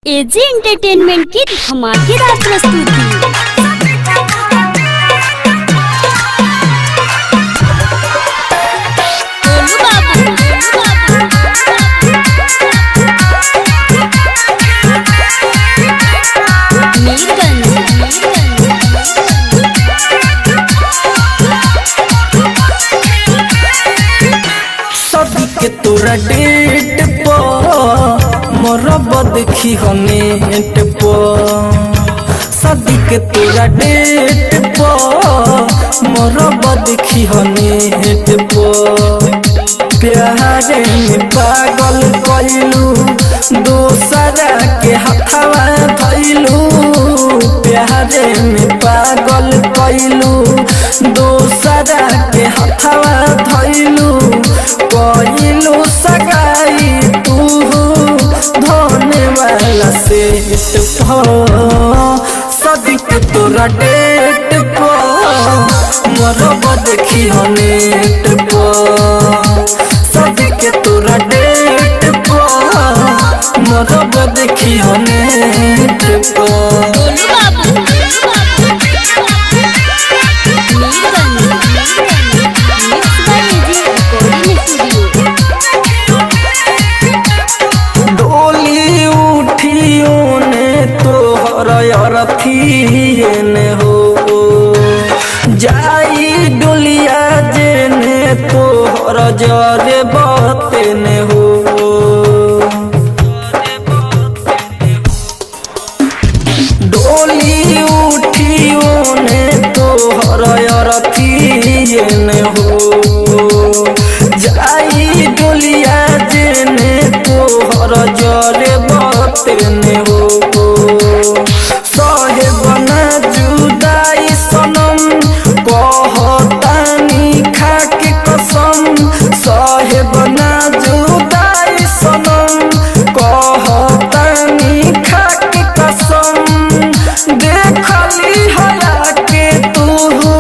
AG entertainment की धमाकेदार प्रस्तुति गोलू बाबू, गोलू बाबू। मीरगंज, सदी के तोरा डेट पर मरब देखी हो नेट पर सदी के तोरा डेट पर मरब देखी हो नेट पर प्यारे में पागल कइलू दोसरा के हथवा धइलू प्यारे में पागल कइलू दोसरा के हथवा धइलू कइलू सगाई तू धोने वाला सेट सदिक तोरा डेट पर मरब देखी हो नेट पर सदिक तोरा डेट पर मरब देखी हो नेट पर Golu Babu, Mirganj, mix by AG recording studio डोली उठियो ने तोहर अरथिए ने हो जाई डोलिया जेने तोहर जरे बते ने हो डोली उठियो ने तोहर अरथिए ने हो जाई डोलिया जेने तोहर जरे बतेने हो सहे बना जुदाई सनम कहतानी खाके कसम सहे बना जुदाई सनम कहतानी खाके कसम देखली हया के तू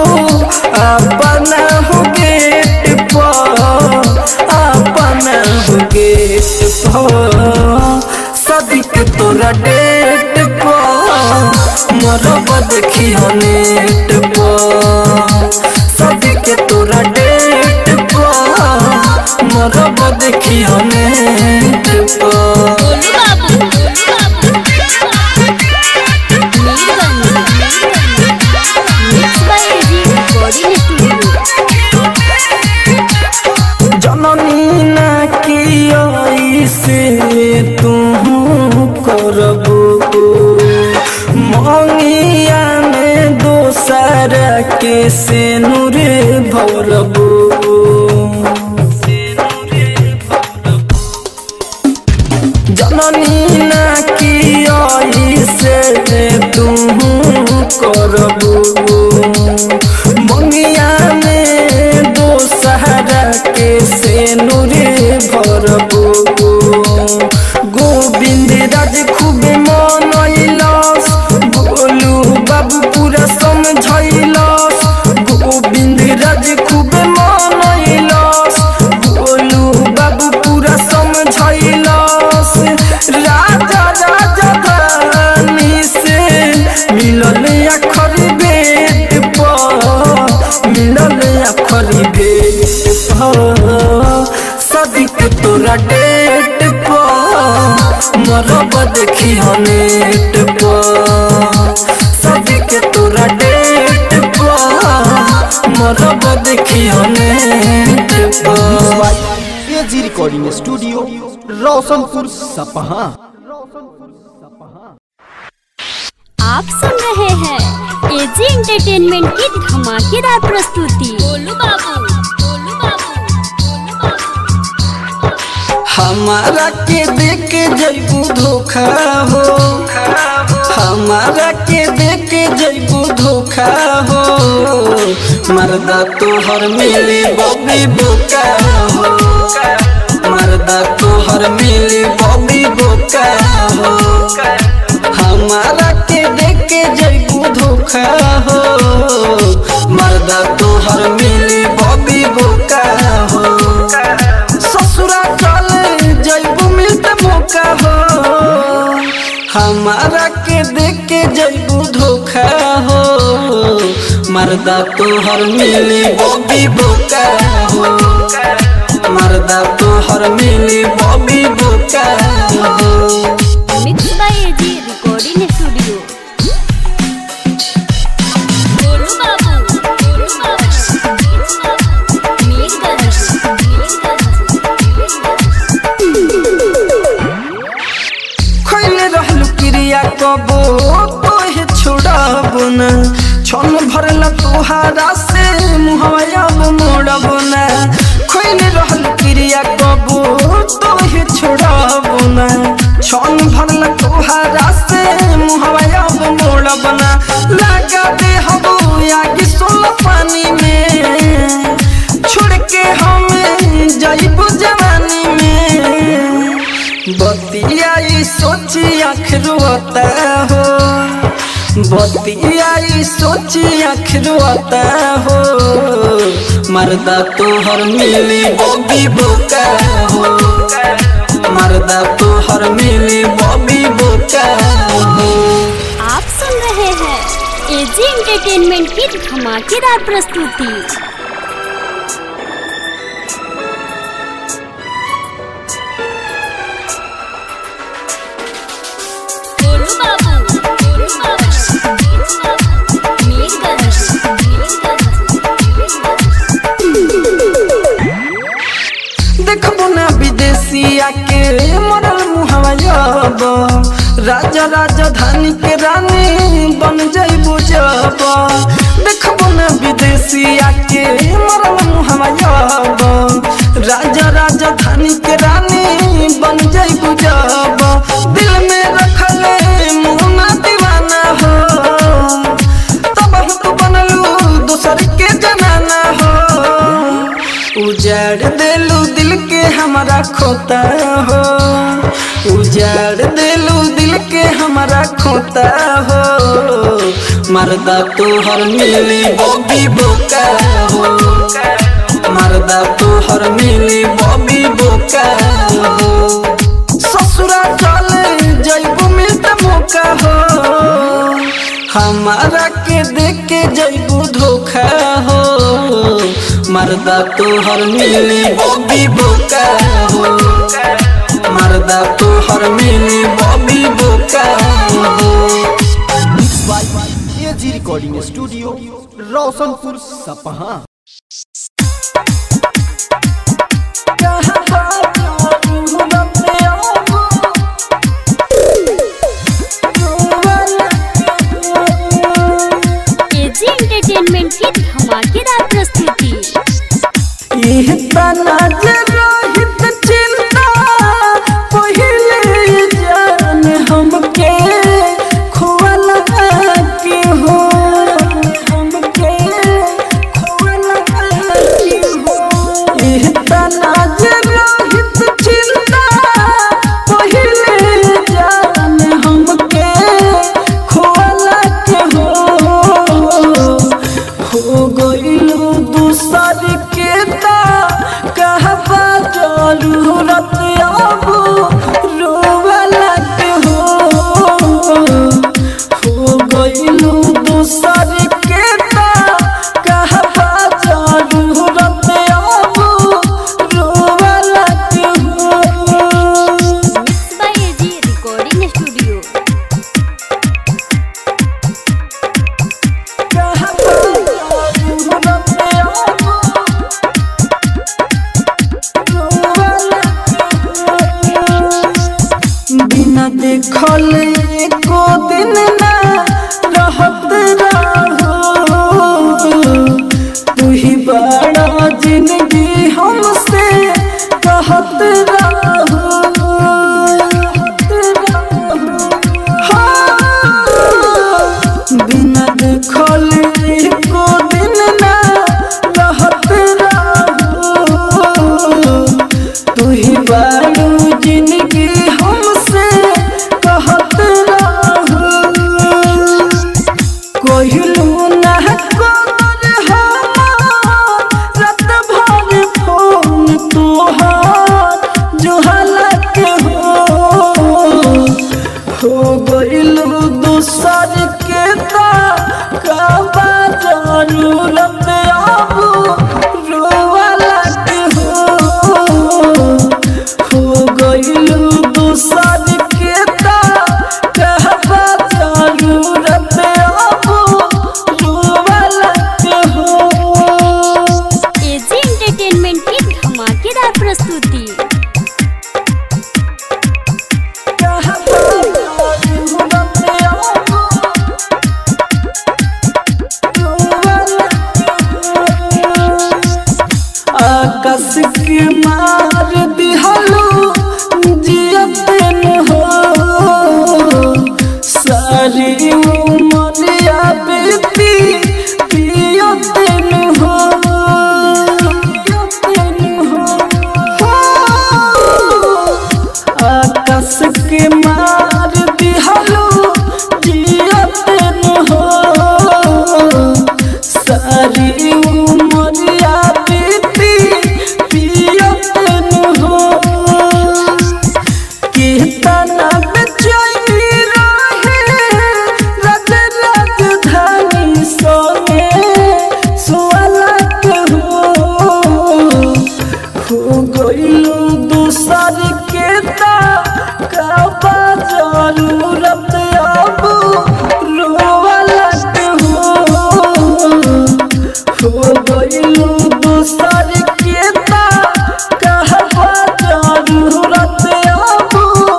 अपना हो गेट पर अपना हो गेट पर सदिक तोरा डेट पर मरब देखी हो नेट पर सदिक तोरा डेट पर मरब देखी हो नेट पर Golu Babu, Mirganj, mix by AG recording studio जननी ना की से तू करबो मंगिया में दोसर के से नूरे भरबो जननी ना की से तू करबो मंगिया में दोसहरा के से नूरे भरबो गोविंद राज खूब मनैलस गोलू बाबू पूरा समझैलस गोविंद राज खूब मनैलस गोलू बाबू पूरा समझैलस राजा राजा धानी से मिलल अखर बेट पर मिलल अखर बेट पर सदिक तोरा डेट पर मरब देखी हो नेट पर सदिक तोरा डेट पर मरब देखी हो नेट पर एजी रिकॉर्डिंग स्टूडियो रोशनपुर सपहा आप सुन रहे हैं एजी एंटरटेनमेंट की धमाकेदार प्रस्तुति गोलू बाबू, गोलू बाबू, गोलू बाबू। हमारा के देख के जैबू धोखा हो हमारा के देख के जैबू धोखा हो मर्दा तोहर मिली बबी बोका हो मर्दा तोहर मिली बबी बोका हो हमारा के देख के जैबू धोखा हो मर्दा तोहर मिली बबी बोका हो ससुरा चल जैबू मिलते मौका हो हमारा के देख के जैबू धोखा हो मर्दा तोहर मिली बॉबी बोका हो मर्दा तोहर मिली बॉबी बोका हो mix by AG recording studio Golu Babu Golu Babu Mirganj खैले रहलू क्रिया कबो तोहे छोड़बो न छन भरल तोहारा से मुहवाब मोड़बो न खैले रहलू क्रिया कबो तोहे छोड़बो न छन भरल तोहारा से मुहवाब मोड़बो न लगा दे हबो आगे सोल पानी में छोड़ के हमें जाइबो जवानी में बतियाई सोची आँख रोता हो बतियाई सोची आँख रोता हो मर्दा तोहर मिली बॉबी बोका हो मर्दा तोहर मिली बॉबी बोका हो आप सुन रहे हैं एजी एंटरटेनमेंट की धमाकेदार प्रस्तुति गोलू बाबू गोलू बाबू मीरगंज देखबो ना विदेशिया के मरल मुहवा जब राजा राजधानी के रानी बन जाइबो जब देखबो ना विदेशिया के मरल मुहवा जब राजा राजधानी के रानी बन जाइबो जब दिल में रखले मुहना दीवाना हो तब हम तो बनलू दूसर के जनाना हो उजाड़ देलू दिल के हमारा खोता हो उजाड़ देलू दिल के हमारा खोता हो मर्दा तोहर मिली बॉबी बोका हो मर्दा तोहर मिली बॉबी बोका हो ससुरा चले जैबू मिलता मौका हो हमारा के देख के जैबू धोखा हो मर्दा तोहर मिली बॉबी बोका हो मर्दा तोहर मिली बॉबी बोका हो एजी रिकॉर्डिंग स्टूडियो रोशनपुर सपहा एजी एंटरटेनमेंट की धमाकेदार प्रस्तुति इह तना जे रोहित चिंता पहिले जान हमके खोवला के हो हमके खोवला के हो इह तना जे रोहित चिंता पहिले जान हमके खोवला के हो हो गइलू दूसर के ता कहबा जरूरत अब रोवला के हो हो गइलू दूसर के ता कहबा जरूरत अब रोवला के हो mix by AG recording studio बिना देखल एको दिन ना रहत रहो तू ही बड़ा जिंदगी हमसे कहत रहो हाँ, बिना देखल एको दिन ना रहत रहो तू ही बारू जिंदगी हमसे कहत रहो गइलू दूसर के ता काबा जरूरत अब रोवाला के हो हो गइलू दूसर के ता काबा जरूरत अब रोवाला के हो एजी एंटरटेनमेंट की धमाकेदार प्रस्तुति आकाश के मार दिहलो जियतन हो सारी उमरिया बेटी पियतन हो पियतन हो आकाश के मार दिहलो जियतन हो सारी उमरिया बीती पियतन हो कीर्तन बेचैनी रहे रज राजधानी सोने सुअलक हो हो गइलू दूसर के ता काबा जरूरत अब रोवलक हो हो गइलू दूसर के ता कहबा जरूरत अब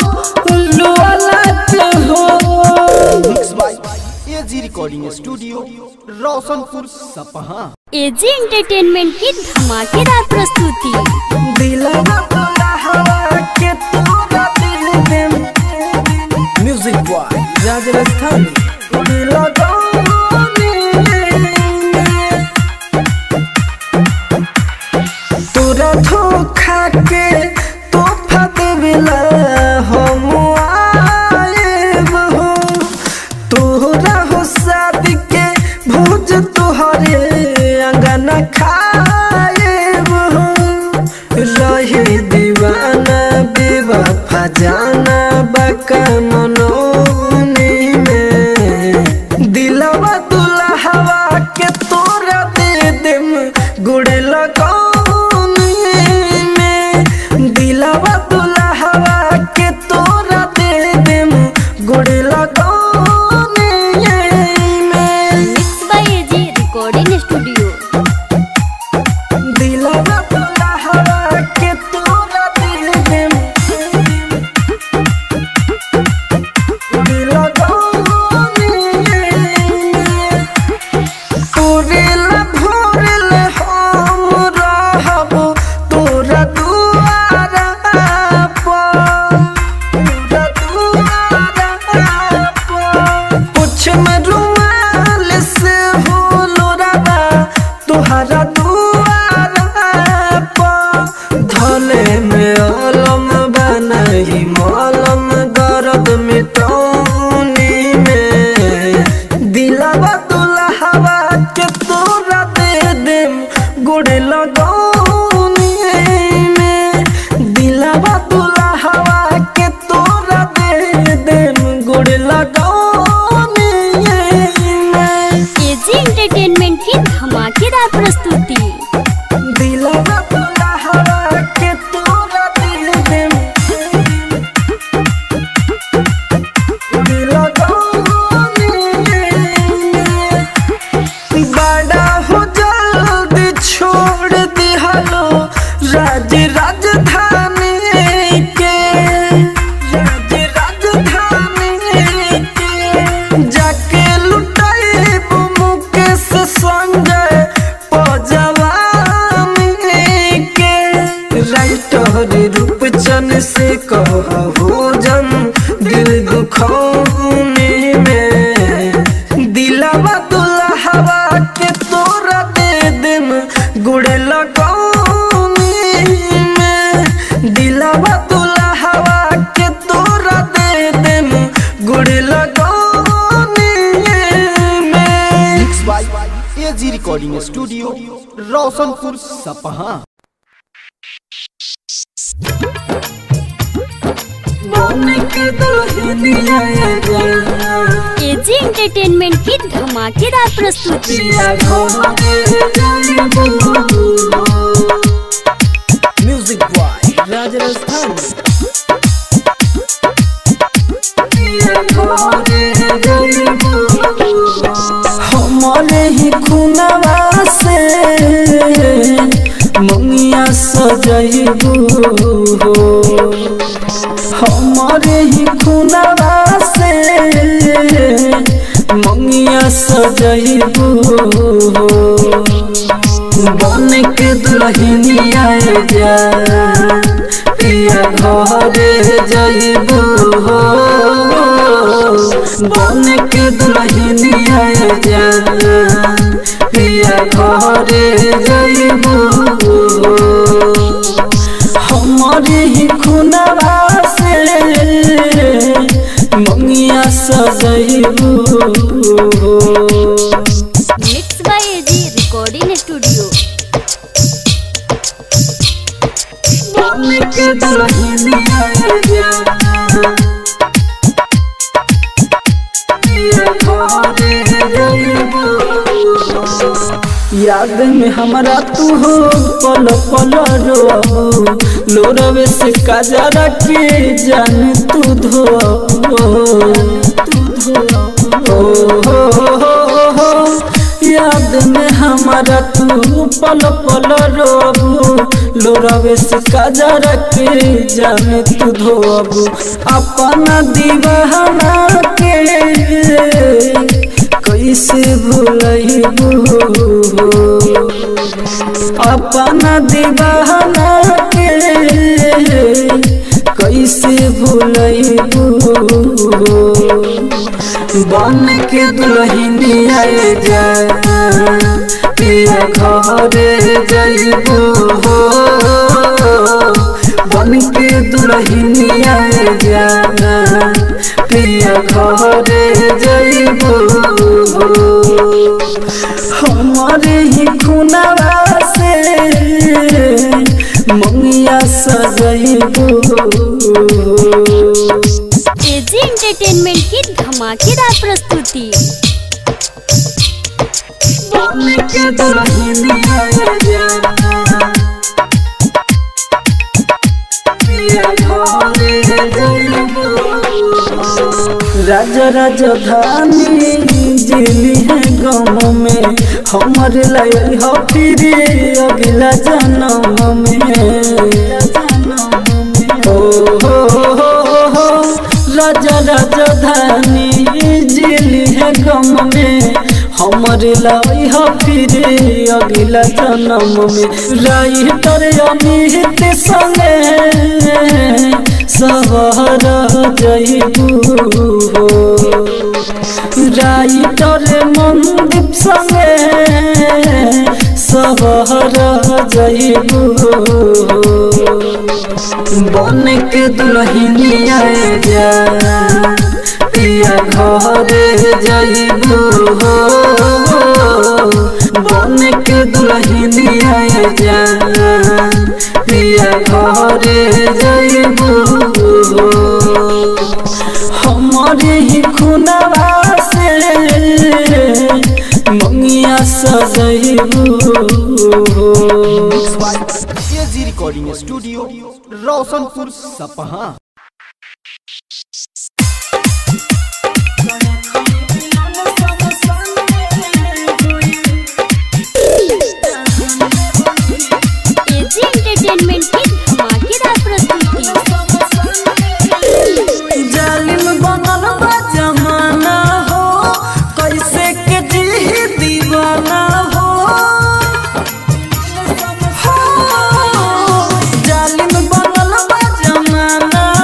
रोवलक हो mix by AG recording studio Roshanpur सपहा एजी एंटरटेनमेंट की धमाकेदार प्रस्तुति दिलवा तोरा हवा के तोरा दिल दे म्यूजिक बॉय राज राजस्थानी दिल तोरा धोखा के तोहफा देवेला हम आएब हो तोहरा हो शादी के भोज तोहरे अंगना खाएब हो रही दीवाना बेवफा जाना बका मनोनी में दिलवा दुल्हवा के तोरा दे देम गुड़ लगौनी में दिलवा दुल्हवा के तोरा दे देम गुड़ लगौनी में mix by AG recording studio दिलवा दुल्हवा के तोरा दे देम गुड़ लगौनी में तोरेला भोरेला हम रहब तोरा दुआरा पर तोरा दुआरा पर कुछ में रुमाल से हो लोराबा तोहरा दुआरा पर धले में अलम बनही मलम दर्द मिटौनी में दिलवा दुल्हवा के तोरा दे देम गुड़ लगौनी में दिलवा दुल्हवा के तोरा दे देम गुड़ लगौनी में एजी एंटरटेनमेंट की धमाकेदार प्रस्तुति दिलवा दुल्हवा के तोरा दे देम गुड़ लगौनी में बड़ा हो जल्दी छोड़ दिहलो राज राजधानी के राज राजधानी के जाके लुटाइब मुकेश संजय पजवानी के राइटर रूपचन से कहो जन दिल दुखौनी में दिलवा दुल्हवा के तोरा दे देम गुड़ लगौनी में दिलवा दुल्हवा के तोरा दे देम गुड़ लगौनी में mix by AG recording studio Roshanpur सपहा बन के दुल्हनिया जा एजी एंटरटेनमेंट की धमाकेदार प्रस्तुति पिया घरे जाइबू म्यूजिक बॉय राज राजस्थान हमारे ही खुनवा से मंगिया सजैबू हमारे ही खुनवा से मंगिया सजैबू बन के दुल्हनिया जा पिया घरे जइबू हो बन के दुल्हनिया जा पिया घरे जइबू हो हमारे ही खुनवा से मंगिया सजइबू हो mix by AG recording studio के दुल्हनिया जा पिया घरे जइबू याद में हमारा तू हो पल पल रोबू लोरवे से काजरा के जान तू धो तू धो याद में हमारा तू पल पल रोबू लोरवे से काजरा के जान तू धोबू अपना दीवाना के कैसे भूलबू अपना दीवाना के कैसे भूलबू बन के दुल्हनिया जा पिया घरे जइबू हो बन के दुल्हनिया जा पिया घरे जइबू हो हमारे ही खुनवा से मंगिया सजइबू एजी एंटरटेनमेंट की धमाकेदार प्रस्तुति बन के दुल्हनिया जा पिया घरे जइबू राजा राजधानी जिली है गाँव में हमर लय हो फिर अगला जन्म में ओ हो हो हो राजा राजधानी जिली है गाँव में हमर लय हो फिर अगला जन्म में राइटर अमित संगे सहर जइबू हो राइटर मनदीप संगे सहर जइबू हो बन के दुल्हनिया जा पिया घरे जइबू हो बन के दुल्हनिया जा पिया घरे जइबू हो हमारे ही खुनवा से मंगिया सजइबू हो एजी रिकॉर्डिंग स्टूडियो रोशनपुर सपहा एजी एंटरटेनमेंट की धमाकेदार प्रस्तुति जालिम बनल बा जमाना हो कैसे के जी दीवाना हो हो, जालिम बनल बा जमाना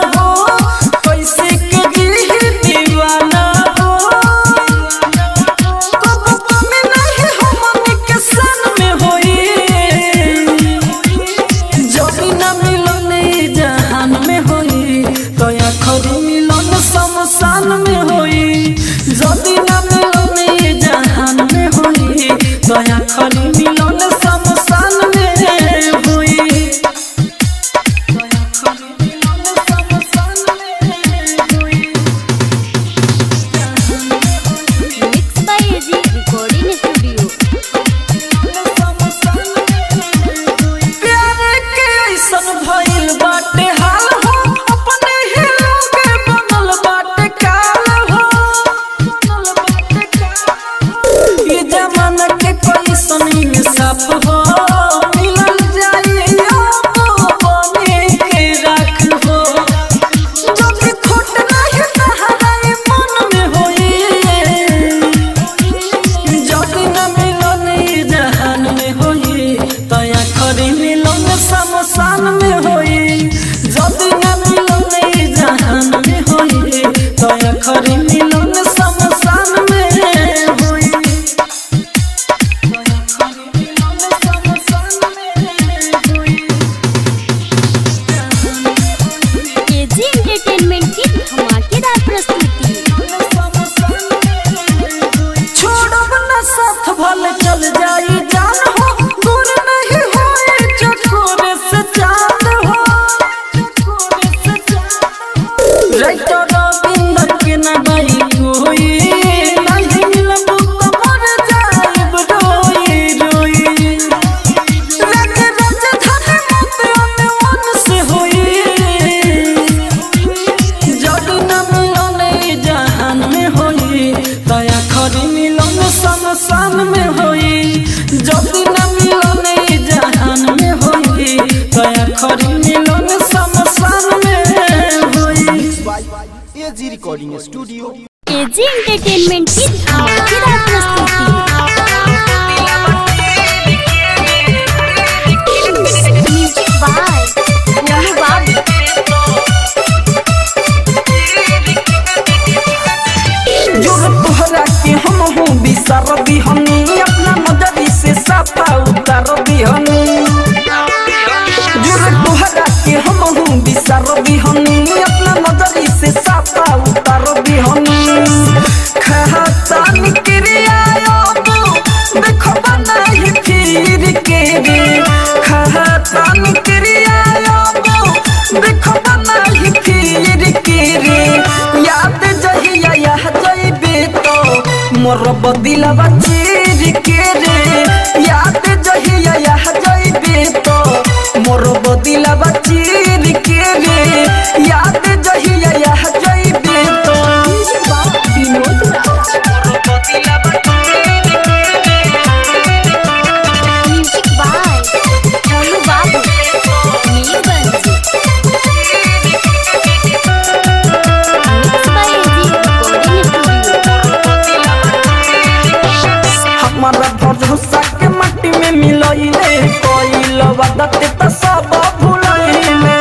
एजी एंटरटेनमेंट की धमाकेदार प्रस्तुति म्यूजिक बाय गोलू बाबू जोर तोहरा के हम हूँ बिसर दिहनी अपना नजरी से साफा उतार दिहनी जोर तोहरा के हम हूँ बिसर दिहनी अपना नजरी से साफा उतार दिहनी खाता निकरिया देखो बनाई फिर के रे खाता निकरिया देखो बनाई फिर के रे याद जहिया यह जइबे तो मोर बदिलवा चीर के रे याद जहिया यह जइबे तो मोर बदिलवा चीर के रे याद जहिया यह जइबे तो Vinod Raj music by Golu Babu Nilganj mix by AG recording studio हमारा भरोसा के मट्टी में मिलइले कोइल वदत त सब भुलइले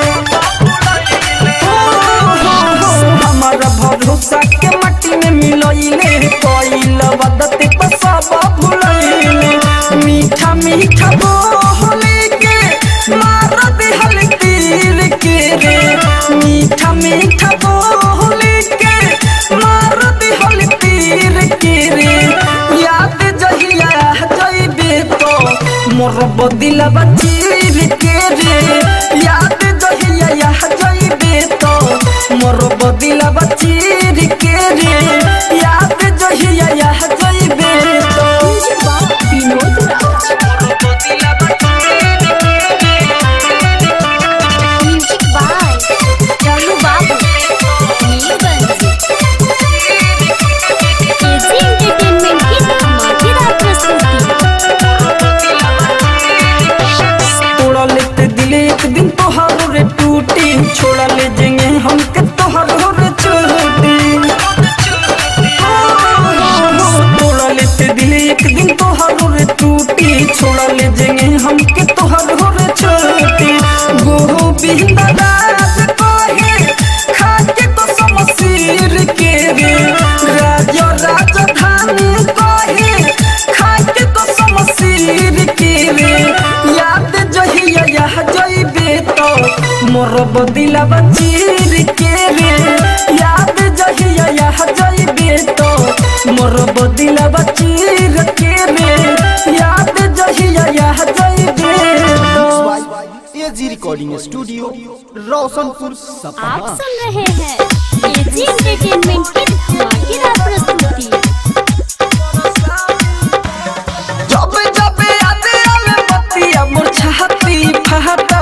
हमारा भरोसा के मट्टी में मिलइले कोइल वदत त सब भुलइले मीठा मीठा बोले के मार दिहल तीर के रे मीठा मीठा बोले के मार दिहल तीर के रे याद जहिया जइबे तो मोर बदिलवा चीर के रे याद जहिया यह जइबे तो मोर बदिलवा चीर के रे याद जहिया यह जइबे तो Vinod Raj music by Golu Babu Nilganj AG entertainment की धमाकेदार प्रस्तुति तोड़ा लेते दिले एक दिन तोहारो रे टूटी छोड़ा ले जेंगे हमके तोहारो रे छोटी तोड़ा लेते दिले एक दिन तोहारो रे टूटी छोड़ा ले जेंगे हमके तोहारो रे छोटी गोहो बिंदा राज कोहे खाके तो समसीर के रे राजा राजधानी कोहे खाके तो समसीर के रे याद जहिया यह जइबे तो मोर बदिलवा चीर के रे याद जहिया यह जइबे तो मोर बदिलवा चीर के रे याद जहिया यह जइबे तो एजी रिकॉर्डिंग स्टूडियो रोशनपुर आप सपहा सुन रहे हैं एजी एंटरटेनमेंट की धमाकेदार प्रस्तुति जब जब याद आवे बतिया मोर छाती फहटता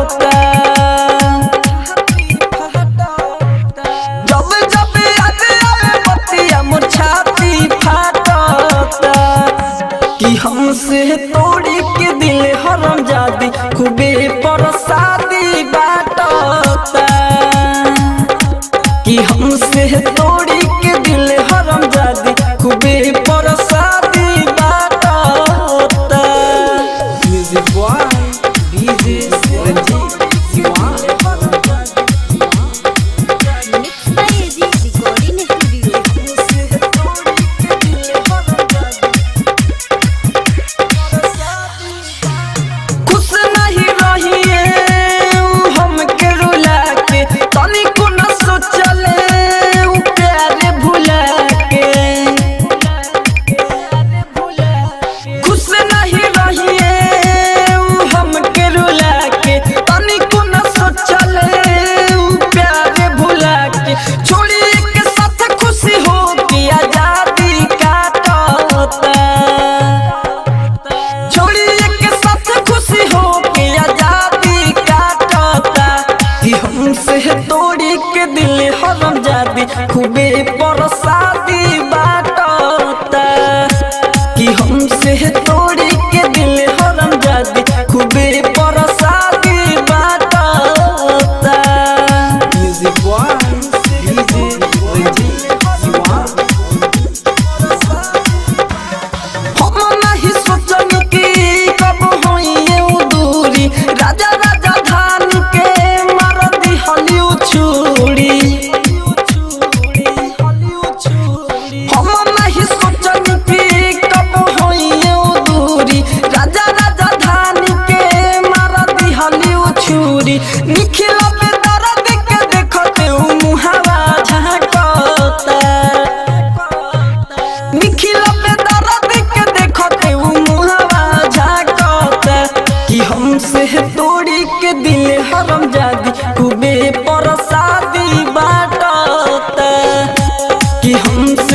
जब जब याद आवे बतिया मोर छाती फहटता कि हमसे तोड़ी के दिल हरम जादी खूबे परसादी बाटता कि हमसे तोड़ी के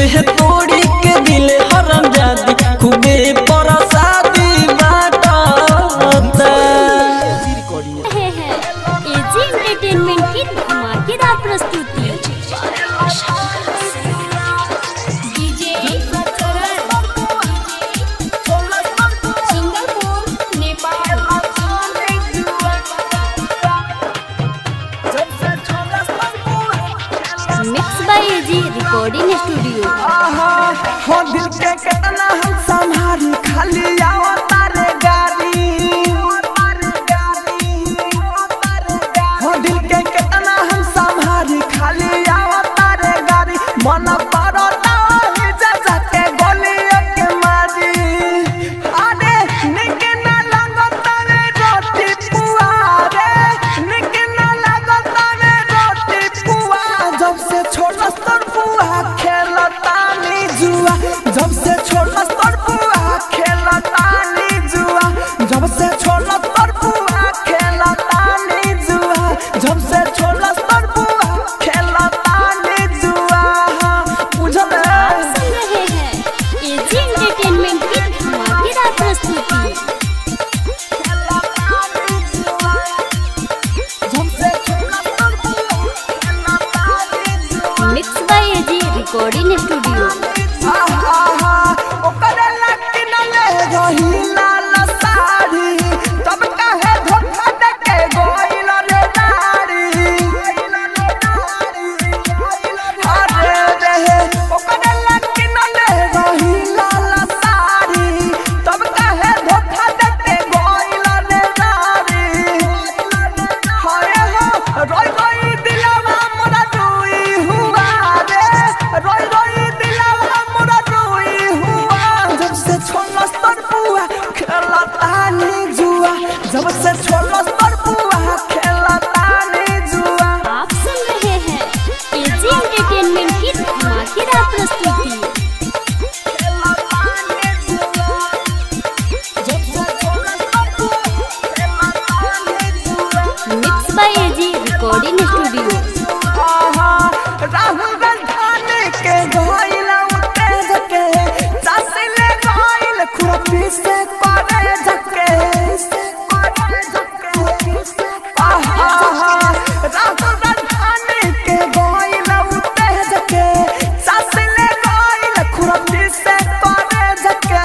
खूबे तोड़ी के दिले हरम जादी खूबे परसादी बाटा रहे हैं एजी एंटरटेनमेंट की धमाकेदार प्रस्तुति DJ Singapore Nepal mix by AG recording studio हो दिल के कितना हम संभारी खाली आओ तारे गाड़ी हो दिल के कितना हम संभारी खाली आओ तारे गाड़ी मन पड़ो ही जा के गोली के मारी अरे निक ना लगो तारे रोटी पुआ रे निक ना लगो तारे रोटी पुआ जब से छोटा स्तर पुआ खेलता नी जुआ जब से छोटा स्तर पुआ खेलता नी जुआ जब से छोटा स्तर पुआ खेलता नी जुआ जब से छोटा स्तर पुआ खेलता नी जुआ बुझल आप सुन रहे हैं एजी एंटरटेनमेंट की धमाकेदार प्रस्तुति mix by AG recording studio रोई रोई दिलवा मोरा रोई हुआ रे रोई रोई दिलवा मोरा रोई हुआ जब से छोला स्तर पुआ खेलता नी जुआ जब से छोला स्तर पुआ खेलता नी जुआ आप सुन रहे हैं एजी एंटरटेनमेंट की धमाकेदार प्रस्तुति mix by AG recording studio Rahul Gandhi के गोइला उतेज के चासिले गोइल खुरपी से करे झके राहुल गांधी के गोइला उतेज के चासिले गोइल खुरपी से करे झके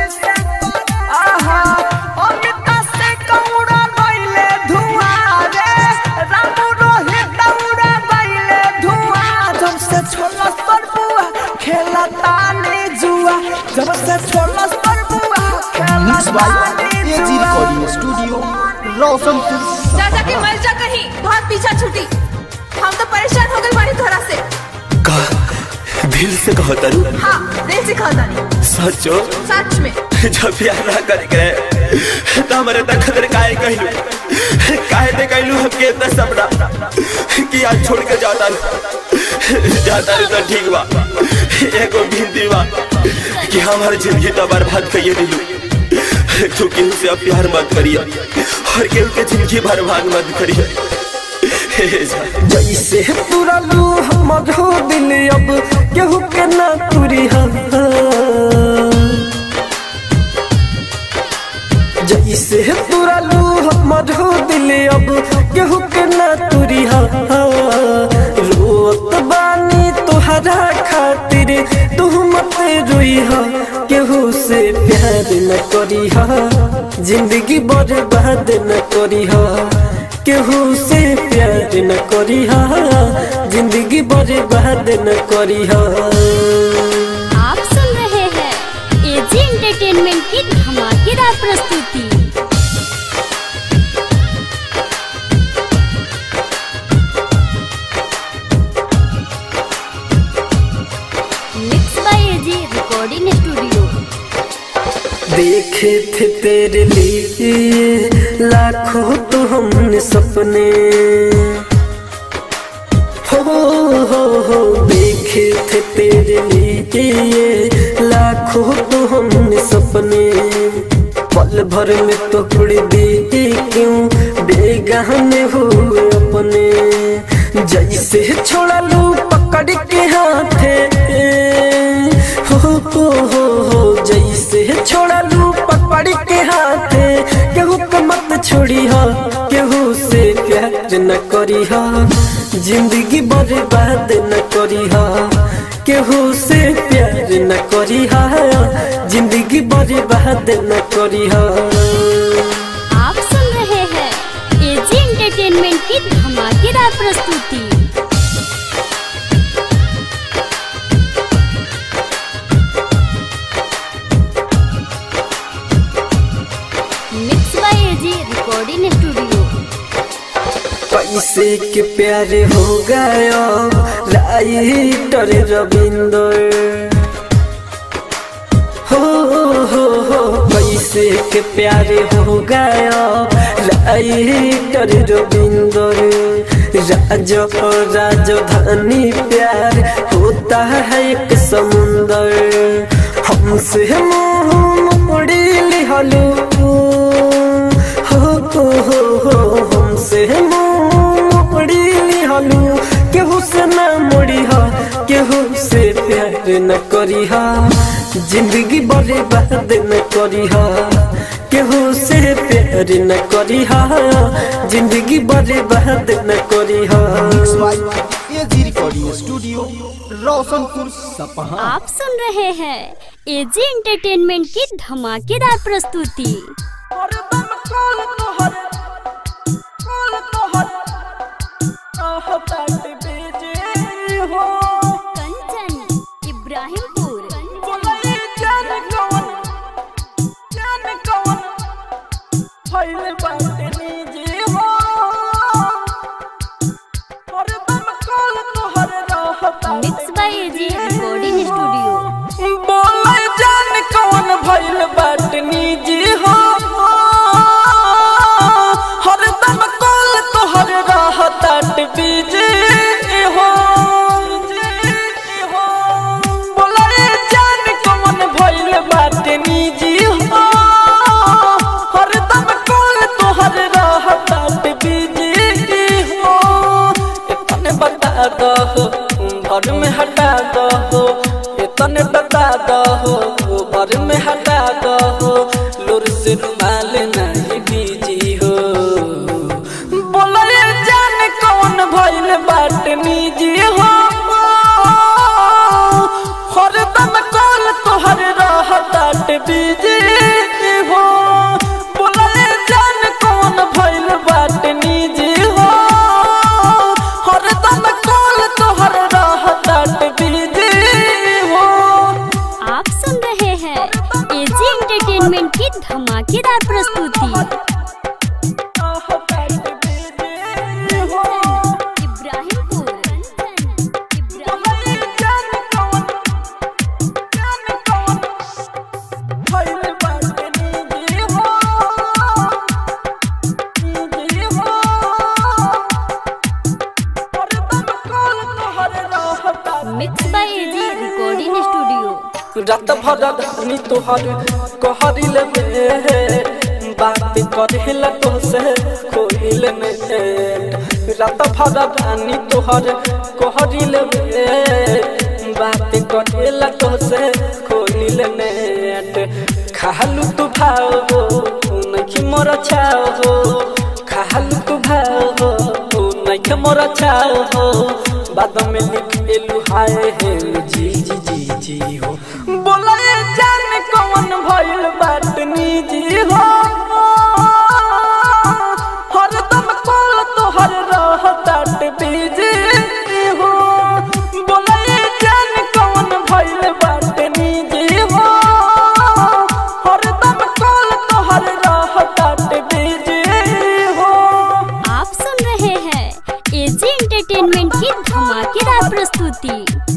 आहा अमिता से कौड़ा गइले धुआं रे रामू रोहित दौड़ा गइले धुआं जब से छोला पर बुआ खेलता ने जुआ जब से छोला पर बुआ मिक्स खेलता बाय ने एजी जुआ रिकॉर्डिंग स्टूडियो रोशनपुर जा जाके मर जा कहीं बहुत पीछा छूटी हम तो परेशान हो गए बड़ी तरह से का दिल से कहो तरु हाँ दिल से खाता नहीं सचो सच में जब प्यार ना करे करे तो हमारे तक खतर काहे कहलू काहे ते कहलू हम के इतना सपना कि आज छोड़ के जाता रू जाता रू तो ठीक बा एगो भिंदी बा कि हमार जिंदगी तो बर्बाद करिए दिलू तू केहू से अब प्यार मत करिए और केहू के जिंदगी बर्बाद मत करिए हे जा। जैसे तुरलू हमर हो दिल अब केहू के ना तुरी जैसे तुरलू हमर हो दिल अब केहू के ना तुरी रोत बानी तुहरा खातिर तू मत रोई केहू से प्यार न करी जिंदगी बर्बाद न करी केहू से प्यार न करी जिंदगी बर्बाद न करी आप सुन रहे हैं एजी एंटरटेनमेंट की धमाकेदार प्रस्तुति mix by AG recording studio देखे थे तेरे लिए लाखों तो हमने सपने हो हो हो देखे थे तेरे लिए लाखों तो हमने सपने पल भर में तोड़ दी क्यों बेगाने हुए अपने जैसे छोड़ा लू पकड़ के हाथे छोड़ी हो केहू से प्यार न करी हो जिंदगी बर्बाद न करी हो केहू से प्यार न करी हो जिंदगी बर्बाद न करी हो आप सुन रहे हैं एजी एंटरटेनमेंट की धमाकेदार प्रस्तुति mix by AG recording studio पैसे के प्यारे हो गया राइटर रविंदर हो हो हो पैसे के प्यारे हो गया राइटर रविंदर राजो राजधानी प्यार होता है एक समुंदर हमसे मुंह मोड़ी लिहलू हो हो हो हो हमसे मुंह मोड़ी लिहलू केहू से ना मोड़ी हा केहू से प्यार न करी हा जिंदगी बर्बाद न करी हा केहू से प्यार न करी हा जिंदगी बर्बाद न करी हा एजी रिकॉर्डिंग स्टूडियो रोशनपुर सपहा आप सुन रहे हैं एजी एंटरटेनमेंट की धमाकेदार प्रस्तुति Kanchan Ibrahimpur mix by AG recording studio बोले जान कौन भइल बाटनी जी हो हरदम कॉल तोहर रहतात बीजे हो बोले जान कौन भइल बाटनी जी हो हरदम कॉल तोहर रहतात बीजे हो इतने बता दो घर में हटा दो इतने बता दो घर में हटा दो लुर से रुमाल नहीं बीजी हो बोले जान कौन भइल बाटनी जी हो हरदम कॉल तोहर रहतात बीजी हो बोले जान कौन भइल बाटनी जी हो हरदम कॉल तोहर रहतात बीजी हो आप सुन रहे हैं एजी एंटरटेनमेंट की धमाकेदार प्रस्तुति Ibrahimpur Ibrahimpur mix by AG recording studio रात भर धनी तोहर कहरिल में बात करेला तो से खोइल में रात भर धनी तोहर कहरिल में बात करेला तो से खोइल में खालू तू भाव हो नहीं मोर छाव हो खालू तू भाव हो नहीं मोर छाव हो बाद में लिख एलू हाय हे जी जी जी जी हो बोला जान कौन भइल बाटनी जी हो हरदम कॉल तोहर रहतात बीजी हो बोला जान कौन भइल बाटनी जी हो हरदम कॉल तोहर रहतात बीजी हो आप सुन रहे हैं एजी एंटरटेनमेंट की धमाकेदार प्रस्तुति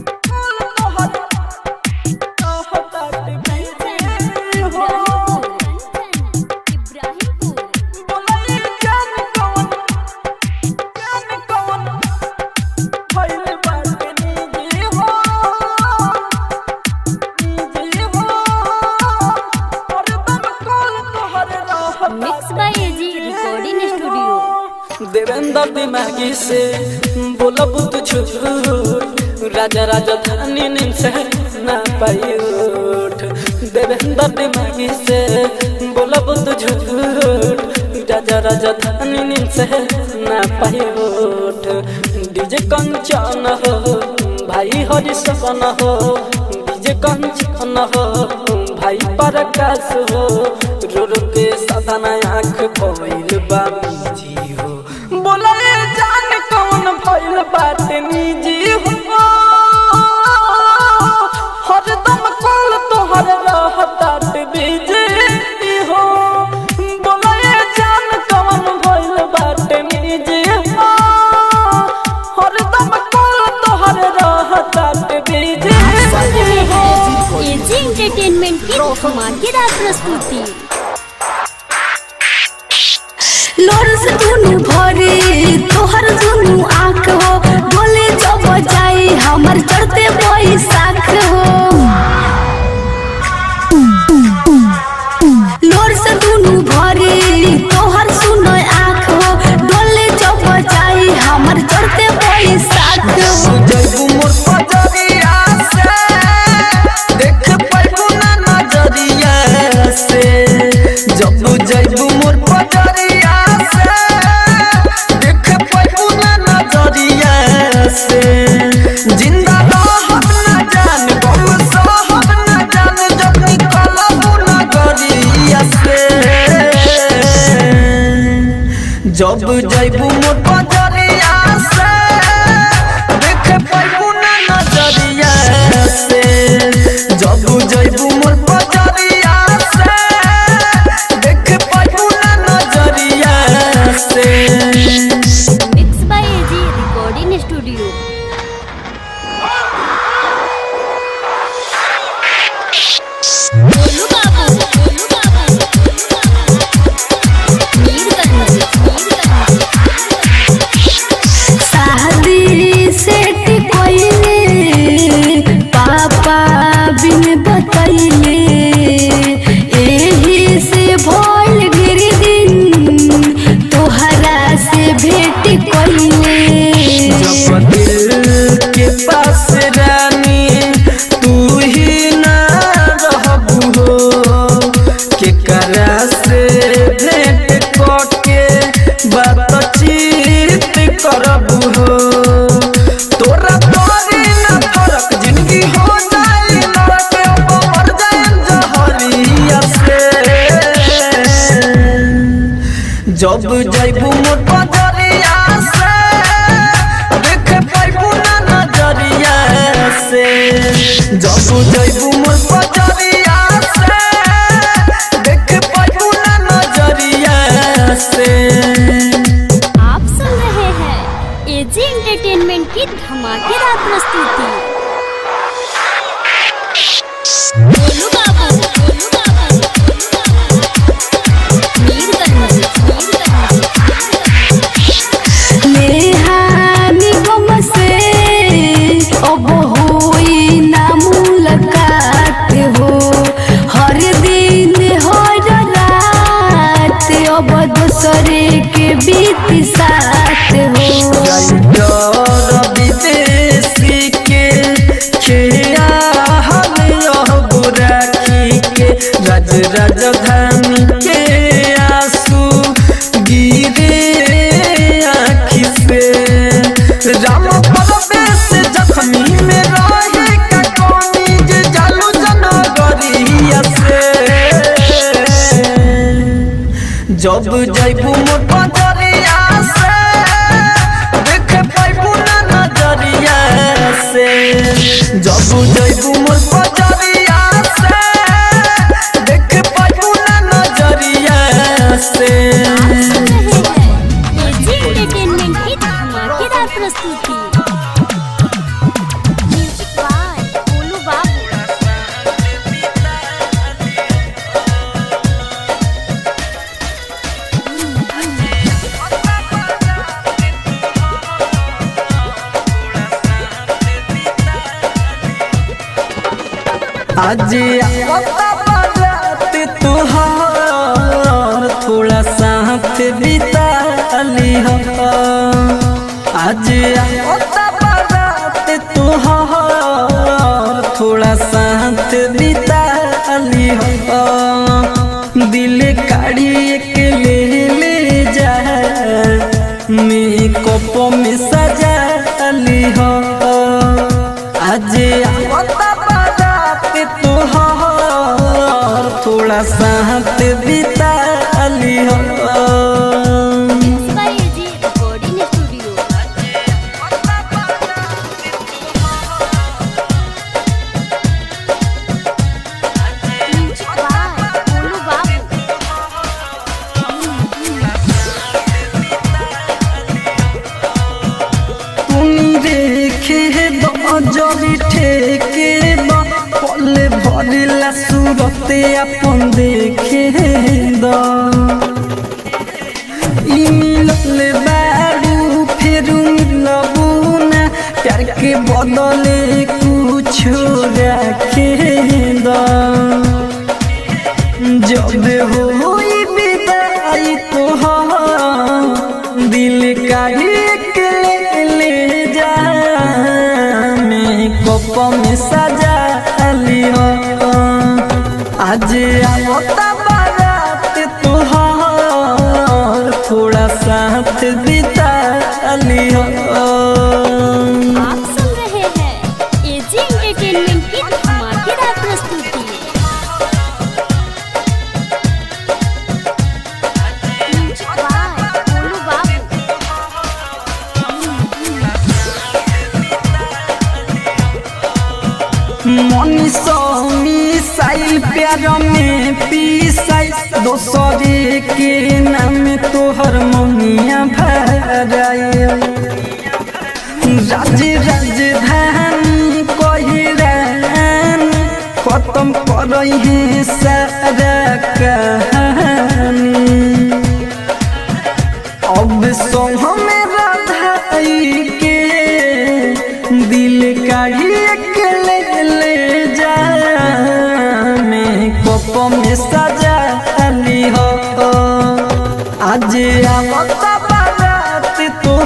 mix by AG recording studio Devendra दिमागी से बोलब तू झूठ राजा राजधानी नींद से ना पाई उठ देवेंद्र दिमागी से बोलब तू झूठ राजा राजधानी नींद से ना पाई उठ डीजे कंचन हो भाई हरि सपन हो डीजे कंचन हो भाई प्रकाश हो रो रो के साधना आँख पवैल बा जी हो बोला ए जान कौन भइल बात निजी हो हरदम कल तोहर रहतात बिजी हो बोला ए जान कौन भइल बात निजी हो हरदम कल तोहर रहतात बिजी सुन रहे हैं एजी एंटरटेनमेंट की धमाकेदार प्रस्तुति लोर से दुनु भरे तोहर दुनु आँख हो बोले जब जाई हमर चढ़ते बैसाख हो लोर से दुनु भरे तोहर सुनो आँख हो डोले जब जाई हमर चढ़ते बैसाख हो जैबू मोर पजरिया से देख पाइबू ना नजरिया से जब जैबू मोर पजरिया से देख पाइबू ना नजरिया से जिंदा रहब ना जान बहु सहब ना जान जब निकलबू नगरिया से जब जैबू मोर पजरिया से देख पाइबू ना नजरिया से जब जैबू मोर पजरिया से देख पाइबू ना नजरिया से mix by AG recording studio बोलू बाबू बोलू बाबू मीरगंज मीरगंज शादी सेट कोइले पापा बिन बतैले एही से भइल गिर दिन तोहरा से भेट कोइले जब दिल के पास रानी तू ही ना रहबू हो के करा से भेंट करके बातचीत करबू हो तोरा तोरी ना फरक जिंदगी हो जाए लड़के अब मर जाए जहरिया से जब जैबू मोर पजरिया से देख पाइबू ना नजरिया से जब जैबू मोर पजरिया से देख पाइबू ना नजरिया से आप सुन रहे हैं एजी एंटरटेनमेंट की धमाकेदार प्रस्तुति बोलू बाबू बोलू बाबू मीरगंज मीरगंज नेहानी गम से अब होई ना मुलाकात हो हर दिन हर रात अब दूसरे के बीत साथ हो डर विदेशी के खेया हम यह बुराकी के राज राजधानी के आंसू गिरे आँखि से राम परवेश जखनी में रहे का कौनी जे जालू जनगरिया से जब जैबू मोर पजरिया से देख पाइबू ना नजरिया से जब जैबू मोर पजरिया से देख पाइबू ना नजरिया से सुन रहे हैं एजी एंटरटेनमेंट की धमाकेदार प्रस्तुति म्यूजिक बाय बोलू बाबू आज आता बारात तुहार थोड़ा साथ बिता ली आज आता बारात तुहार थोड़ा साथ बिता ली दिल काढ़ी के ले ले जा मेकअप में सजा ली हो आज आवता बारात तोहर थोड़ा साथ बिता ली हो by AG recording studio music by बोलू बाबू तुम देखे जबी ठेके बा पले भरिला सूरते अपन देखे द ई मिलल बारू फिर मिलबू ना प्यार के बदले कुछ रखे द जब होई विदाई तोहार दिल का एक ले ले जा मेकअप में सजा लियो आज आवता बारात तोहार थोड़ा साथ बिता लियो आप सुन रहे हैं एजी एंटरटेनमेंट की धमाकेदार प्रस्तुति म्यूजिक बाय बोलू बाबू मनीषो मिसाइल प्यार में पीसाई दोसरे के नाम तोहर ममिया भराई राज राजधानी कोहिरान खत्म करई है सारा कहानी अब सो हमें राधाई के दिल का एक ले ले जा मेकअप में सजा ली हो आज आवता बारात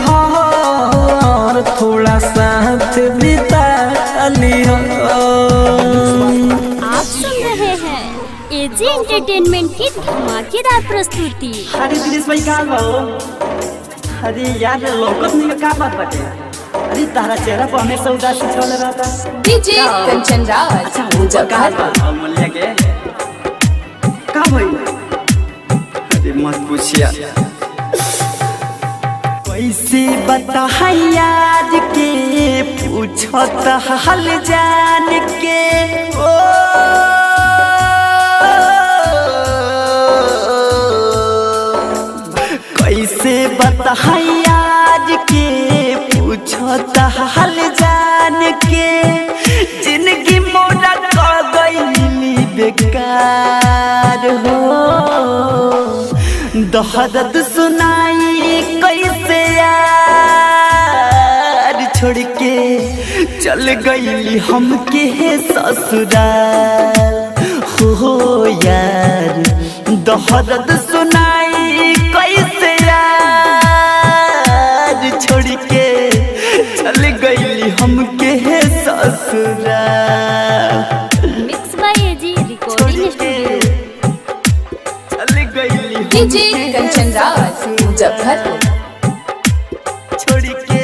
तोहार थोड़ा साथ बिता ली हो आप सुन रहे हैं एजी एंटरटेनमेंट की धमाकेदार प्रस्तुति अरे दिनेश भाई कहाँ बा अरे यार लौकत नहीं का बात बाटे अरे तारा चेहरा पर हमेशा उदासी छल रहता डीजे कंचन राज अच्छा वो कहाँ बा अमूल्य के का भइल अरे मत पूछिया कैसे बता याद के पूछत हाल जान के ओ कैसे बता याद के पूछत हाल जान के जिंदगी मोरा कर गई बेकार हो दहदत सुनाई कैसे यार छोड़ के चल गई हमके ससुराल हो यार दहदत सुनाई कैसे यार छोड़ के चल गई हमके ससुराल mix by AG recording studio चल गई डीजे कंचन राज मुजफ्फरपुर छोड़ के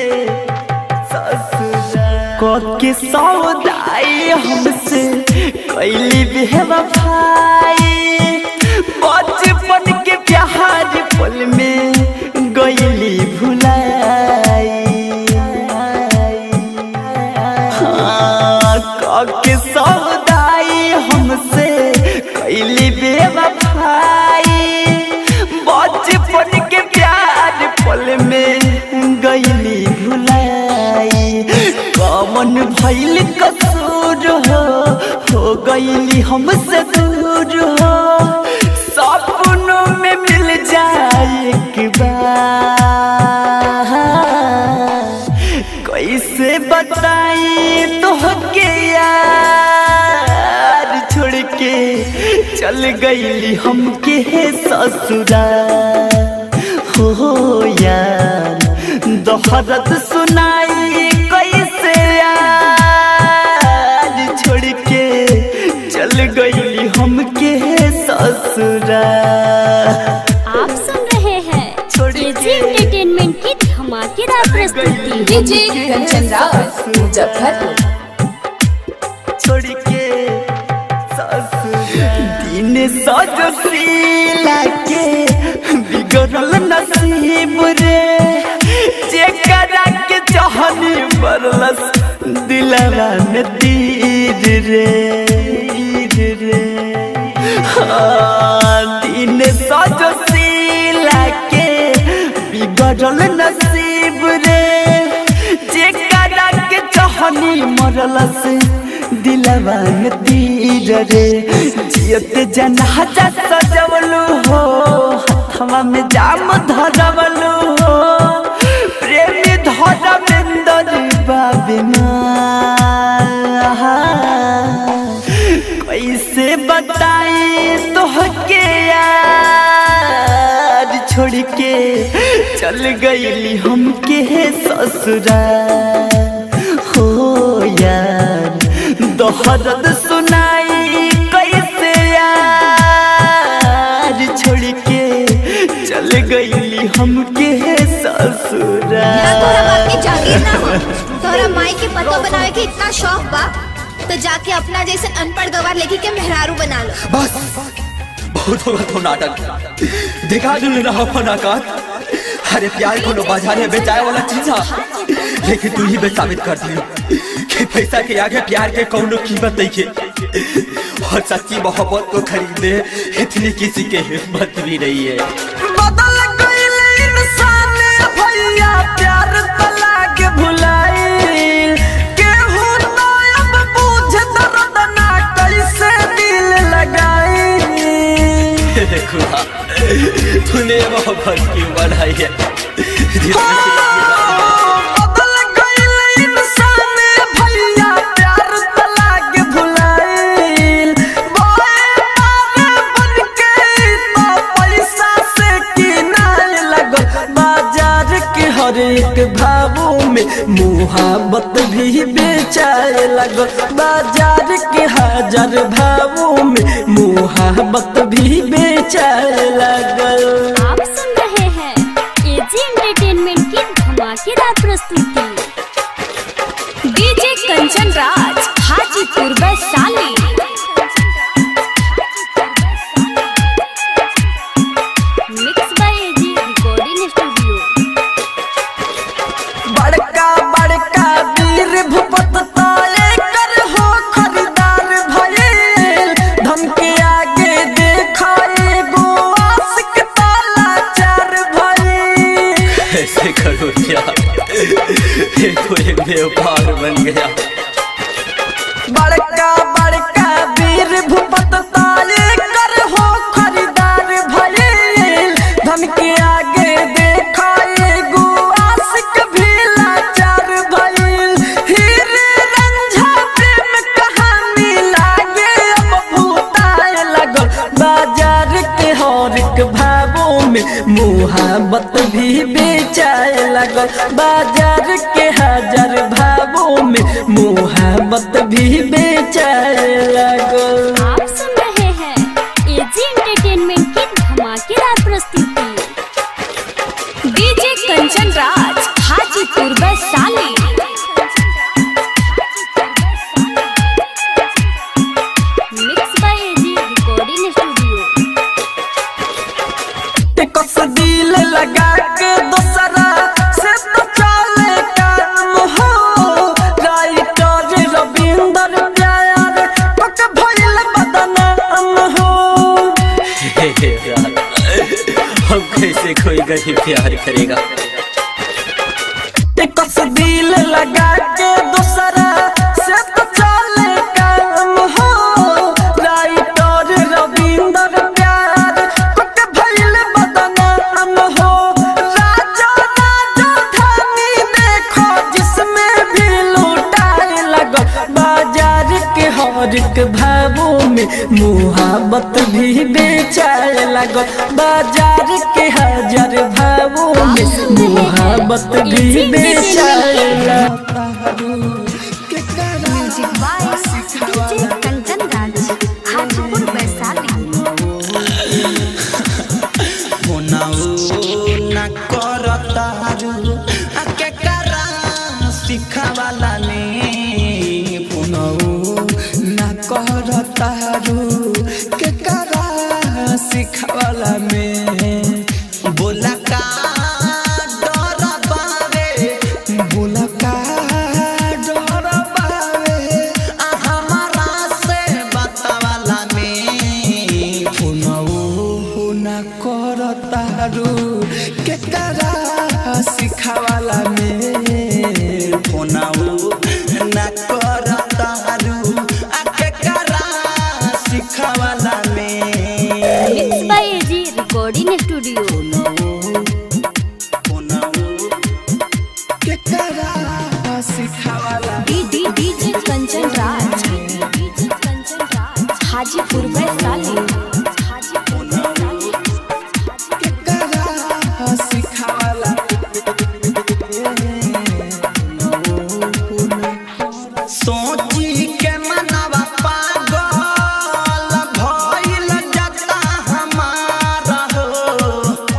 ससुराल के सौदाई हमसे कैली बेवफाई बचपन के प्यार पल में गईली भुलाई हाँ, के सौदाई हमसे कैली बेवफाई बचपन के प्यार पल में गईली भुलाई कमन भइल कसूर हो हो गईली हमसे दूर हो सपनों में मिल जाए एक बार कैसे बताई तोहके यार छोड़ के चल गईली हमके ससुराल हो यार दोहरत सुनाई कैसे यार छोड़ के चल गईली हमके ससुराल आप सुन रहे हैं छोड़ एजी के। एंटरटेनमेंट की धमाकेदार डीजे कंचन रावत मुजफ्फरपुर छोड़ के दिन सजशीला के बिगड़ल नसीब रे जेकरा के चाहनी बरलस दिलवा में तीर रे तीर रे हाँ, दिन सजशीला के बिगड़ल नसीब रे जेकरा के चाहनी मरलस दिलवा में तीर रे जियत जनाजा सजवलू हो हथवा में जाम धरवलू हो प्रेमी धरमेंद्र बाबिना कैसे बताई तोहके यार छोड़ के चल गईली हमके ससुरा हो यार दोहरद सुनाई कैसे यार छोड़ के चल गईली हमके ससुरा तोरा बाप के जागीर ना हो तोरा माई के पतो बनावे के इतना शौक बा तो जाके अपना जैसे अनपढ़ गवार लेके के मेहरारू बना लो बस बहुत होगा तो नाटक दिखा दू ना अपन आकाश अरे प्यार को बाजार में बेचाए वाला चीज है लेकिन तू ही बे साबित कर दी कि पैसा के आगे प्यार के कौनो कीमत नहीं है और सच्ची मोहब्बत को खरीदने इतनी किसी के हिम्मत भी नहीं है बदल गईल इंसान भैया प्यार तला के भुलाइल केहू ना अब बूझ दर्द ना कैसे दिल लगाई खुदा तूने मोहब्बत क्यों बनाई है बदल गईल इंसान भैया प्यार तला के भुलाइल बोए मारे बन के तो पैसा से किनारे लगल बाजार के हर एक भावों में मुहाबत भी बेचाए लगल बाजार के हजार भावों में मुहाबत भी बेचाए लगल आप सुन रहे हैं एजी एंटरटेनमेंट की धमाकेदार प्रस्तुति DJ Kanchan Raj Hajipur Vaishali mix by AG recording studio बड़का बड़का वीर भूपत ताले कर हो खरीदार भइल धन के आगे देखाए गो आशिक ताला चार भइल ऐसे करो क्या ये तो एक व्यापार बन गया बड़का बड़का वीर भूपत ताले कर हो खरीदार भइल धन के आगे देखाए गो आशिक भी लाचार भइल हीरे रंझा प्रेम कहानी लागे अब भूताए लगल बाजार के हर एक भावों में मुहाबत भी बेचाए लगल बाजार के हजार भावों में मुहाबत भी बेचाए लगल आप सुन रहे हैं एजी एंटरटेनमेंट की धमाकेदार प्रस्तुति DJ Kanchan Raj Hajipur Vaishali mix by AG recording studio कस दिल लगा के दूसरा से तो चले काम हो राइटर रविंदर प्यार पक भइल बदनाम हो हे हे प्यार हम कैसे कोई गरीब प्यार करेगा कस दिल लगा के दूसरा से तो चले काम हो राइटर रविंदर प्यार पक भइल बदनाम हो राजा राजा धानी देखो जिसमें भी लूटाए लगो बाजार के हर एक भावों में मुहाबत भी बेचाए लगो बाजार के हजार भावों में मुहाबत भी बेचाए लगो music by DJ Kanchan Raj Hajipur Vaishali होनाऊ न करतारू आ के करा करतारू के करा सिखवाला में बोला का डर बावे बोला का डर बावे आ हमारा से बतावाला में फोनऊ ना करतारू के करा सिखवाला में फोनऊ ना करतारू आ के करा सिखवाला में mix by AG recording studio के करा सिखवाला D DJ Kanchan Raj DJ Kanchan Raj Hajipur Vaishali Hajipur Vaishali के करा सिखवाला सोची के मनवा पागल भइल जता हमारा हो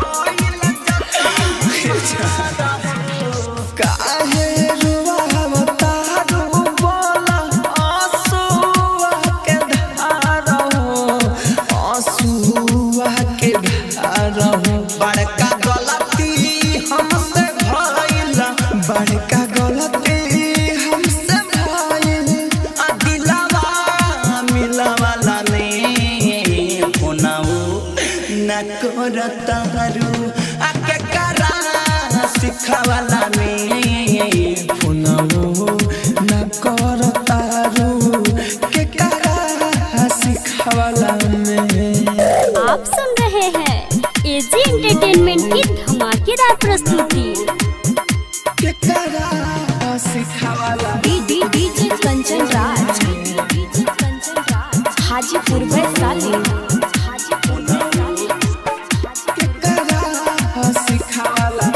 काहे रुवावता रू बोला आंसुआ के धार हो आंसुआ के धार हो बड़का गलती हमसे भइल बड़का गलती हमसे भइल आ दिलवा मिलवाला ने फोनाऊ न करतारू आ के करा सिखवाला में फोनाऊ न करतारू के करा सिखवाला में आप सुन रहे हैं एजी एंटरटेनमेंट की धमाकेदार प्रस्तुति के करा सिखवाला D D DJ Kanchan Raj DJ Kanchan Raj Hajipur Vaishali Hajipur Vaishali के करा सिखवाला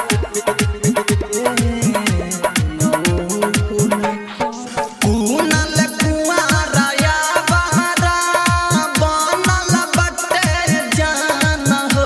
कुनल कुआरा या बहरा बनल बटे जान हो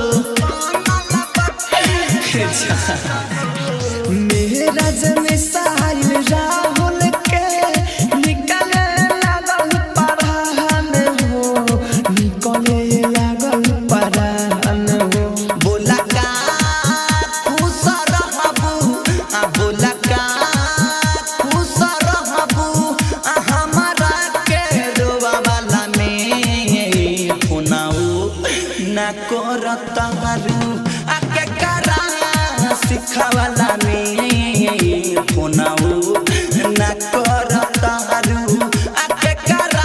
मेरा जन साहिल राहुल के निकले लागल परान हो निकले लागल परान हो बोला का खुश रहबू आ बोला का खुश रहबू आ हमारा के रोवाला में फोनाऊ ना करतारू आ के करा सिखवाला में फोनाऊ ना करतारू आ के करा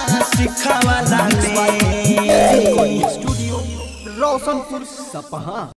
सिखवाला में स्टूडियो रोशनपुर सपहा